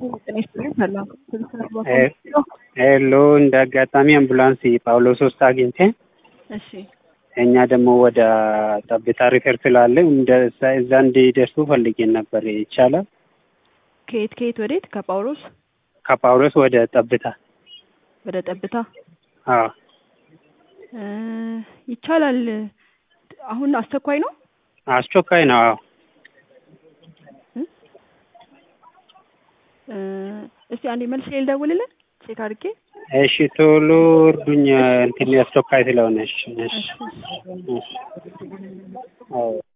ጤና ይስጥልኝ ሰላም ሄሎ እንደ አጋጣሚ አምቡላንስ ጳውሎስ ውስጥ አግኝቴ እሺ እኛ ደግሞ ወደ ጠብታ ሪፈር ስላለ እንደ እዛ እንዲደርሱ ፈልጌን ነበር። ይቻላል? ከየት ከየት ወዴት ከጳውሎስ ከጳውሎስ ወደ ጠብታ። ወደ ጠብታ አዎ እ ይቻላል አሁን አስቸኳይ ነው አስቸኳይ ነው። አዎ እ እስቲ አንዴ መልስ ልደውልልን ቼክ አድርጌ እሺ ቶሎ እርዱኝ፣ እንትን አስቸኳይ ስለሆነ። እሺ እሺ እሺ እሺ አዎ